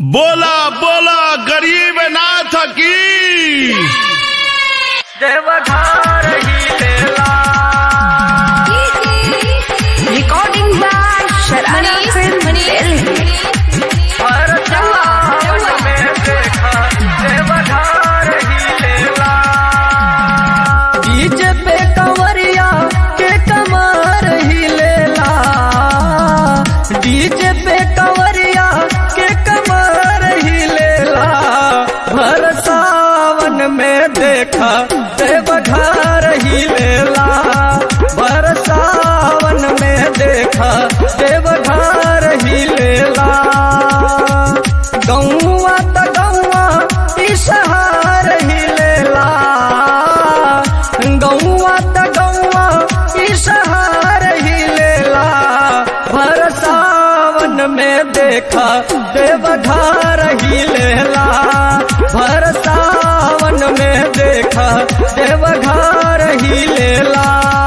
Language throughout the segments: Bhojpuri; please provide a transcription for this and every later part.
बोला बोला गरीब नाथ की देवघर ही लेला Recording by Sharana Film Delhi. हर जवान में देखा देवघर ही लेला डीजे पे कंवरिया के कमर ही लेला डीजे पे कंवरिया के कमर ही लेला भर सावन में देखा देवघर ही लेला भर सावन में देखा देवघर ही लेला गौआ त गौआ इसहार ही लेला गौआ त गौआ इसहार ही लेला भर सावन में देखा देवघर ही लेला भर सावन में देखा देवघर ही लेला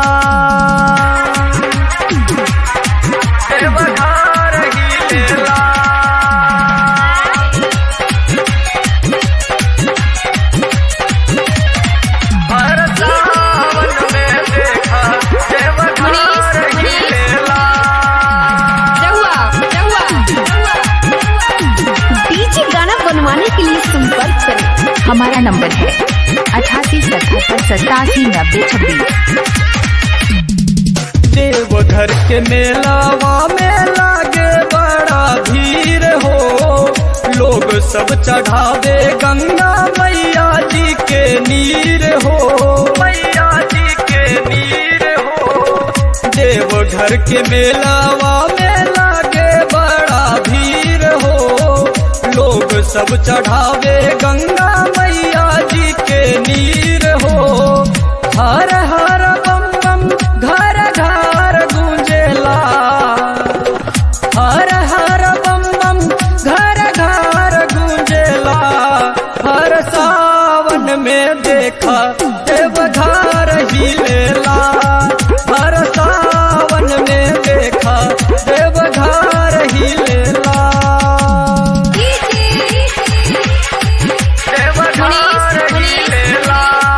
देवघर ही लेला हर सावन में देखा देवघर ही लेला डीजे गाना बनवाने के लिए संपर्क करें हमारा नंबर है अठासी सतहत्तर सतासी नब्बे छब्बीस देवघर के मेलावा में लागे बड़ा भीड़ हो लोग सब चढ़ावे गंगा मैया जी के नीर हो मैया जी के नीर हो देवघर के मेलावा में लागे बड़ा भीड़ हो लोग सब चढ़ावे गंगा मैया जी के नीर हो हर हर बम बम घर घर गूंजेला हर हर बम बम घर घर गूंजेला हर सावन में देखा देवघर ही लेला हर सावन में देखा देवघर ही लेला देवघर ही लेला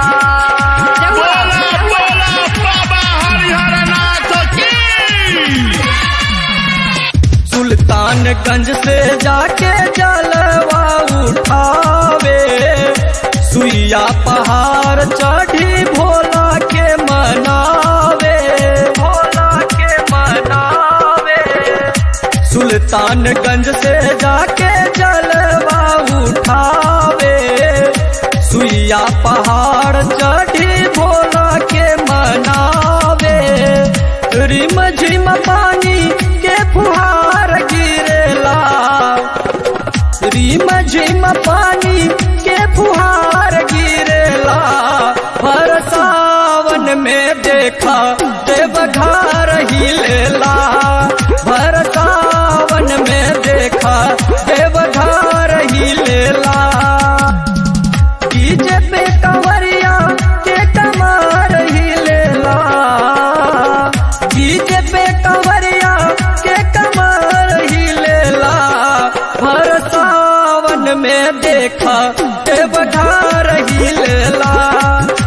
बोला बोला बाबा हरिहर नाथ की सुल्तानगंज से जाके जलवा उठावे सुइया पहाड़ चढ़ी भोला के मनावे भोला के मनावे सुल्तानगंज से जाके जलवा उठावे सुइया पहाड़ चढ़ी भोला के मनावे रिम झिम पानी के फुहार गिरेला रिम झिम पानी के फुहार गिरेला हर सावन में देखा देवघर ही लेला हर सावन में देखा देवघर ही लेला डीजे पे कंवरिया के कमर ही लेला डीजे पे कंवरिया के कमर ही लेला हर सावन में देखा देवघर ही लेला